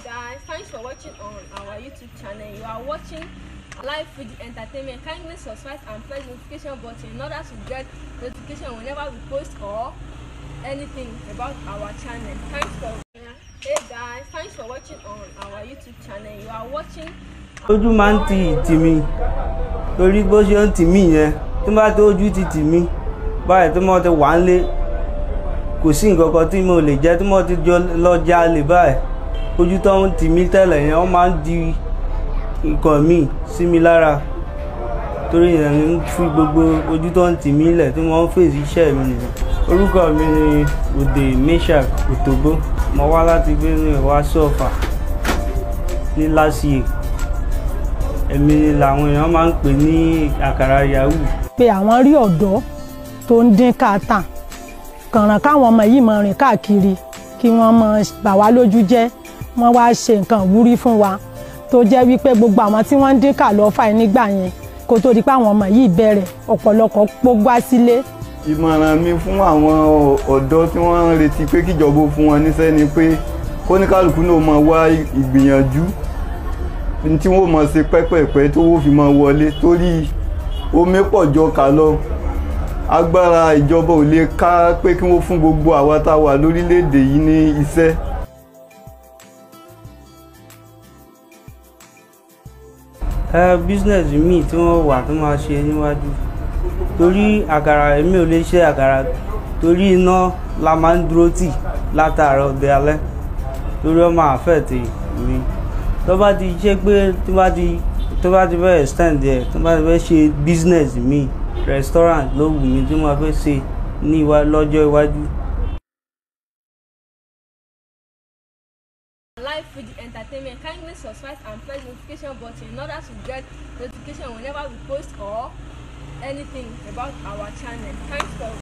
guys, thanks for watching on our YouTube channel. You are watching Live Food Entertainment. Kindly subscribe and press notification button in order to get notification whenever we post or anything about our channel. Thanks for Hey guys, thanks for watching on our YouTube channel. You are watching ojú máa ń ti ìtì mi torí bó ṣe ń tì mí yẹn tí bá tó ojú ti tì mí báyìí tí mo ti wà ń lé kò sí nǹkan kan tí mo lè jẹ tí mo ti jọ lọ jalè báyìí ojú tó ń tì mí tẹ́lẹ̀ yẹn wọ́n máa ń di nǹkan míì sí mi lára torí yẹn ń fi gbogbo ojú tó ń tì mí lẹ̀ tí wọ́n ń fèsì iṣẹ́ mi nìyẹn orúkọ mi ni òde meshak òtòbó mo wá láti Benue wá sọ́ọ̀fà ní last year èmi làwọn èèyàn máa ń pè ní àkàrà yahoo pé àwọn rí ọ̀dọ́ tó ń dín káàtà kànràn káwọn ọmọ yìí máa rìn káàkiri kí wọ́n máa bà wá lójú jẹ́ wọ́n wá ṣe nǹkan ìwúrí fún wa tó jẹ́ wípé gbogbo àwọn tí wọ́n ń dín kà lọ́fà nígbà yẹn kó tó di pé àwọn ọmọ yìí bẹ̀rẹ̀ ọ̀pọ̀lọpọ̀ pógbá sílé ìmọ̀ràn mi fún àwọn ọ̀dọ́ tí wọ́n ń retí pé kíjọba ó fún wọn níṣẹ́ ni pé kóníkálukú náà máa wá ìgbìyànjú tí wọ́n máa ṣe pẹ́pẹ́pẹ́ tó wọ́n fi máa wọlé torí omi pọ̀ jọ kà lọ agbára ìjọba ò lè ká pé kí wọ́n fún gbogbo àwa tá a wà lórílẹ̀‐èdè yìí ní iṣẹ́. ẹ business míì tí wọ́n wà tó máa ṣe níwájú torí àkàrà èmi ò lè ṣe àkàrà torí iná la máa ń dúró tì látàárọ̀ dé alẹ́ torí ó máa affect mi tó bá ti ṣe pé tó bá ti tó bá ti fẹ́ extend ẹ̀ tó bá ti fẹ́ ṣe business míì restaurant ló wù mí tí mo fẹ́ ṣe ní ìwà lọ́jọ́ iwájú. Live Food Entertainment. Kindly subscribe and press notification button in order to get notification whenever we post or anything about our channel. Thanks for